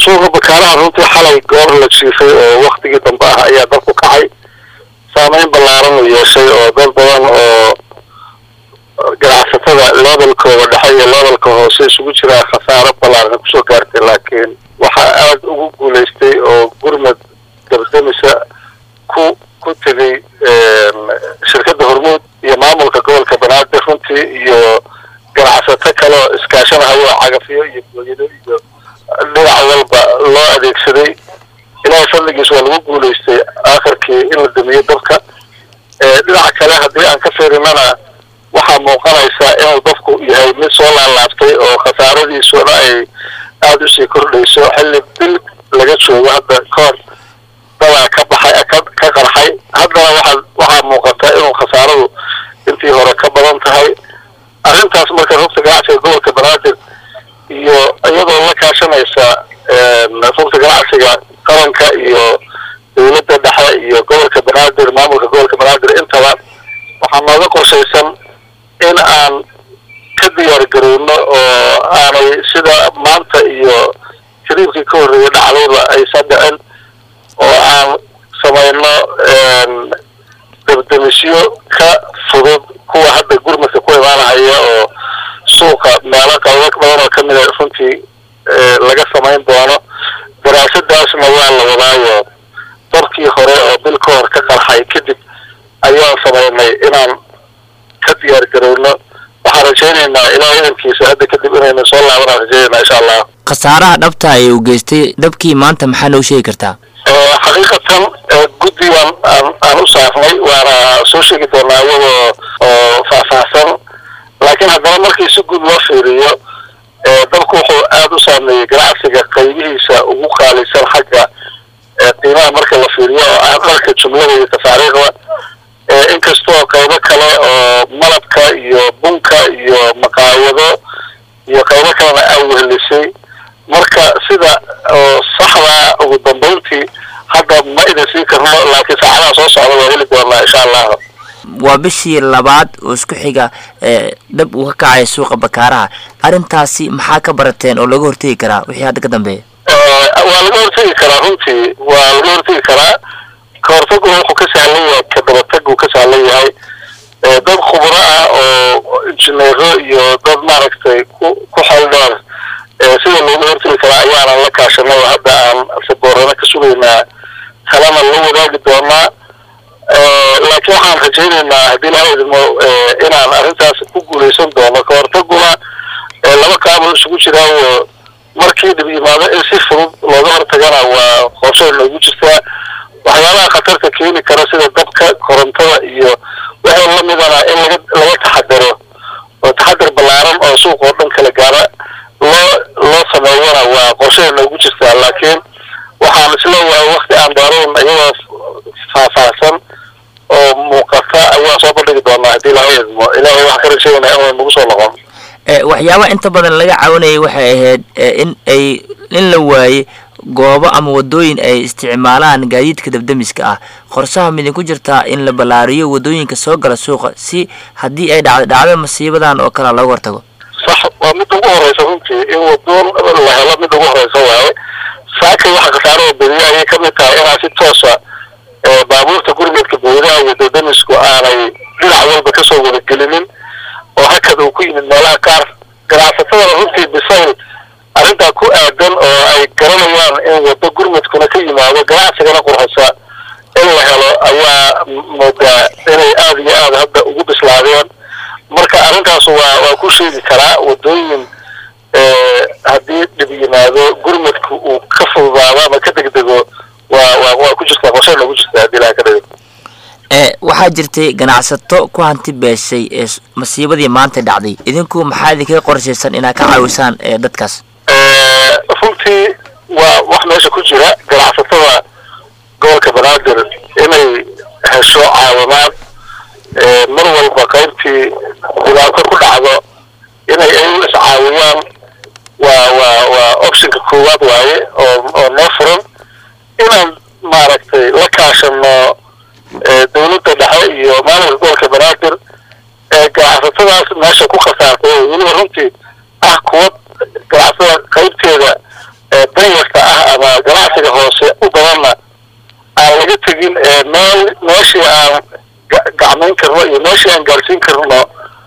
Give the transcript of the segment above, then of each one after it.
suuqa bakaaraha runtii xalay goor la jiifay oo waktigii dambe ah ayaa dad ku kacay saameyn ballaaran uu yeeshay oo dad badan oo ganacsatada levelkooda dhexe iyo levelka hoose isugu jiraa khasaaro ballaaran kusoo gaartay laakiin waxaa aada ugu guulaystay oo gurmad dabdamisa ku ku tegay shirkadda hormuud iyo maamulka gobolka banaadir runtii iyo ganacsato kale oo iskaashanahayo cagafyo iyo booyado iyo dhinac walba loo adeegsaday ilaahay fadligiis waa lagu guulaystay aakhirkii in la damiyo dabka dhinaca kale haddii aan ka fiirinana waxaa muuqanaysaa inuu dabku yahay mid soo laalaabtay oo khasaaradiisuna ay aada usii kordhayso xilli bil laga joogo hadda kahor dabaa ka baxay ka ka qarxay haddana waxaa waxaa muuqata inuu khasaaradu intii hore ka badan tahay arrintaas marka rugta ganacsiga gobolka banaadir iyo iyadoo la kaashanaysa rugta ganacsiga qaranka iyo dowladda dhexe iyo gobolka banaadir maamulka gobolka banaadir intaba waxaa nooga qorshaysan in aan ka diyaar garowno oo aanay sida maanta iyo kariibkii ka horreeyay dhacdayba aysan dhicin oo aan samayno dabdamisyo ka fudud kuwa hadda gurmadka ku imaanahaya oo suuqa meelo qaybo badan oo kamida runtii laga samayn doono daraasadaasna waa la wadaayo dabkii hore oo bil ka hor ka qarxay kadib ayaan samaynay inaan ka diyaar garowno waxaan rajaynaynaa ilaa idankiisa hadda kadib inaynu soo laabanaan rajaynayna insha allah khasaaraha dhabta ee uu geystay dabkii maanta maxaa noo sheegi kartaa xaqiiqatan guddigan aan aan u saarnay waana soo sheegi doonaa iyadoo oo faahfaahsan laakiin haddana markii si guud loo fiiriyo dabku wuxuu aada u saameeyey ganacsiga qaybihiisa ugu qaalisan xagga qiimaha marka la fiiriyo oo ah dharka jumlada iyo tafaariiqda inkastoo qaybo kale oo malabka iyo bunka iyo maqaayado iyo qaybo kalena aa wehelisay marka sida oo saxda ugu dambayntii hadda ma idin sii karno laakiin saacadaha soo socda waa heli doonaa insha allah waa bishii labaad oo isku xiga dhab uu ka kacay suuqa bakaaraha arrintaasi maxaa ka barateen oo laga hortegi karaa wixii hadda ka dambeeya waa laga hortegi karaa runtii waa laga hortegi karaa ka hortagu wuxuu ka sahlan yahay ka dabataguu ka sahlan yahay dad khubro ah oo injineero iyo dad maaragtay ku ku xeeldheer sida looga hortegi karaa ayaanan la kaashanay oo hadda aan saboorano ka sugaynaa kalena la wadaagi doonaa laakiin waxaan rajaynaynaa haddii laha idmo inaan arrintaas ku guulaysan doono ka hortaguna laba qaaboo isugu jiraayo markii dhib yimaado in si fudud looga hortagana waa qorshay noogu jirtaa waxyaabaha khatarta keeni kara sida dabka korontada iyo waxay lamidana in laga laga taxadaro oo taxadar ballaaran oo suuq oo dhan kala gaara loo loo sameeyana waa qorshay noogu jirtaa laakiin waxaan isleeyahay wakti aan dheerayn iyadoo faahfaahsan oo muuqata ayaan soo bandhigi doonaa haddii laha idmo ilaahay waxaan ka rajaynaa inuu nagu soo noqon waxyaabaha inta badan laga caawinayay waxay ahayd in ay in la waaye goobo ama wadooyin ay isticmaalaan gaadiidka dabdamiska ah qorsaha midinku jirtaa in la ballaariyo wadooyinka soo gala suuqa si haddii ay dhacdo dhacdo masiibadan oo kale looga hortago sax waa midda ugu horeysa runtii in wadoon la helo midda ugu horeysa waaye saakay waxa khasaarada beriya ayay kamid tahay inaan si toosa baabuurta gurmadka booyadaha iyo dabdamisku aanay dhinac walba kasoo wadagelinin oo hakad uu ku yimid meelaha qaar ganacsatadana runtii bisayl arrintaa ku aadan oo ay garanayaan in waddo gurmadkuna ka yimaado ganacsigana qurxisa in la helo ayaa moodaa inay aada iyo aada hadda ugu bislaadeen marka arrintaas waa waa ku sheegi karaa waddooyin haddii dhib yimaado gurmadku uu ka fududaado ama ka degdego waa waa waa ku jirtaa qorshay noogu jirtaa haddii ilaha ka dhigo waxaa jirtay ganacsato ku hanti beeshay ee masiibadii maanta dhacday idinku maxaa idinkaga qorshaysan inaad ka caawisaan dadkaas runtii waa wax meesha ku jira ganacsatada gobolka banaadir inay hesho caawimaad mar walba qaybtii dhibaato ku dhacdo inay ayagu iscaawiyaan waa waa waa optionka koowaad waaye oo oo noo furan inaan maaragtay la kaashano dowladda dhexe iyo maamulka gobolka banaadir ganacsatadaas meesha ku khasaartay oo weliba runtii ah kuwa ganacsada qaybteeda danyarta ah laakiin meel meeshii aan gacmayn karno iyo meeshii aan gaarsiin karno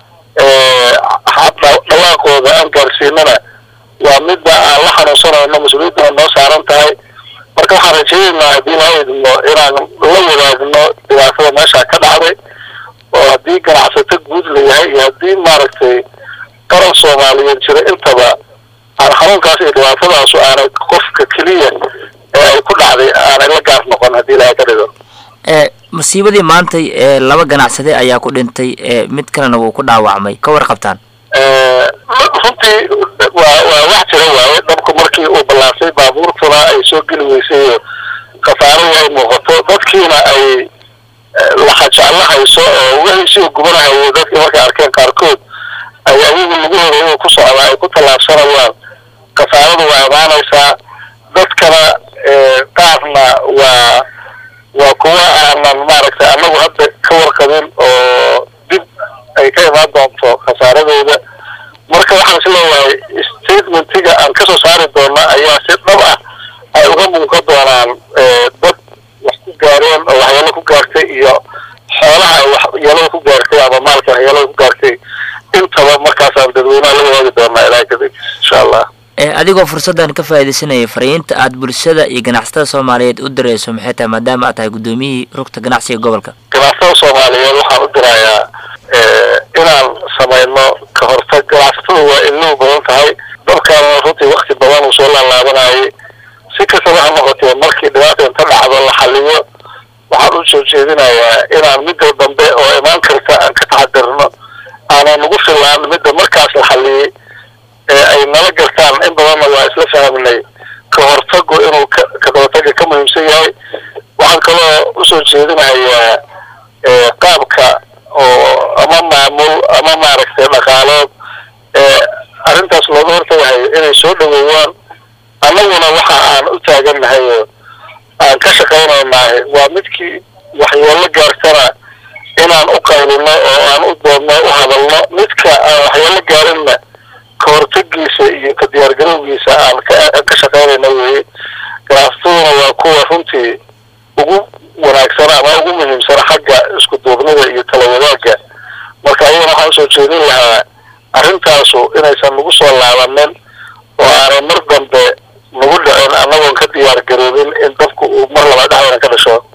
dhawaaqooda aan gaarsiinana waa midda aan la xanuunsanayno mas-uuliyadda noo saaran tahay marka waxaan rajaynaynaa haddii laa idmo inaan la wadaagno dhibaatada meesha ka dhacday oo haddii ganacsato guud la yahay iyo haddii maaragtay qaran soomaaliyeed jira intaba aan xanuunkaas iyo dhibaatadaasu aanay qofka keliya ee ay ku dhacday aanay la gaar noqon haddii ilaahay ka dhigo masiibadii maantay ee laba ganacsade ayaa ku dhintay mid kalena wuu ku dhaawacmay ka warqabtaan runtii waa waa wax jira waaye dhabku markii uu ballaasay baabuurtuna ay soo geli weysay oo khasaaradu ay muuqato dadkiina ay laxajeclo hayso oo wixiisii gubanahayo dadkii markay arkeen qaarkood ay ayagu lagu horeeyo ku socda ay ku tallaabsanayaan khasaaradu waa imaanaysaa dadkana qaarna waa waa kuwa aanan maaragtay annagu hadda ka warqabin oo dib ay ka imaan doonto khasaaradooda marka waxaan is leeyahay statementiga aan kasoo saari doona ayaa si dhab ah ay uga muuqan doonaan dad wax ku gaareen oo waxyaalo ku gaartay iyo xoolaha ay waxyeelada ku gaartay ama maalka waxyeelada ku gaartay intaba markaasaan dadweynaha la wadaagi doonaa ilaahay kadib insha allah adigoo fursaddan ka faaidaysanaya fariinta aad bulshada iyo ganacsatada soomaaliyeed u dirayso maxay tahay maadaama aad tahay guddoomiyihii rugta ganacsiga gobolka ganacsatada soomaaliyeed waxaan u dirayaa inaan samayno ka hortag ganacsatada waa iluu badan tahay dalkaana runtii wakti badan uu soo laalaabanayay si kastaba ha noqotee markii dhibaata inta dhacdo la xaliyo waxaan u soo jeedinayaa inaan midda dambe oo imaan karta aan ka taxadirno aanan ugu filaan midda markaas la xaliyey ee ay nala gartaan in badanna waa isla fahmnay ka hortagu inuu ka ka hortaga ka muhiimsan yahay waxaan kaloo usoo jeedinayaa qaabka oo ama maamul ama maaragtay dhaqaalood ee arrintaas looga hortagahayo inay soo dhaweeyaan annaguna waxa aan u taagannahay oo aan ka shaqaynaynahay waa midkii waxyeelo gaartana inaan u qaylino oo aan u doodno u hadalno midka aan waxyeelo gaarinna ka hortagiisa iyo ka diyaargarowgiisa aan ka shaqaynayna weye ganacsataduna waa kuwa runtii ugu wanaagsan ama ugu muhiimsan xagga isku duubnida iyo tala wadaagga marka ayagana waxaan usoo jeedin lahaa arrintaasu inaysan nagu soo laabanin oo aanay mar dambe nagu dhicin annagoon ka diyaar garoobin in dabku uu mar laba dhexdana ka dhasho